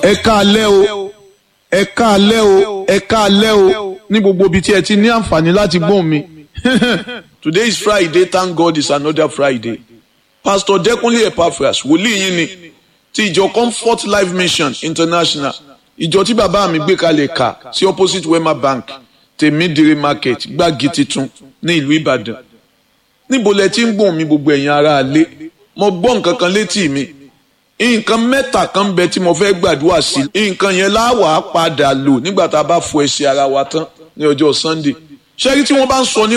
ẹ káalẹ́ o ẹ káalẹ́ o ẹ káalẹ́ o ní gbogbo ibi tí ẹ ti ní àǹfààní láti gbóhùn mi today is friday thank god it's another friday pastor dekunle epaphras wòlíì yín ni ti ìjọ comfort life mission international ìjọ tí bàbá mi gbé kalẹ̀ kà sí opposite wema bank tèmídìrí market gbági titun ní ìlú ìbàdàn níbo lẹ ti ń gbóhùn mi gbogbo ẹ̀yin ará ilé mo gbọ́ nǹkan kan létí mi nǹkan mẹ́ta kan ń bẹ tí mo fẹ́ gbàdúrà sí nǹkan yẹn láwàá padà lò nígbà tá a bá fọ ẹsẹ̀ ara wa tán ní ọjọ́ sunday ṣé rí tí wọ́n bá ń sọ ní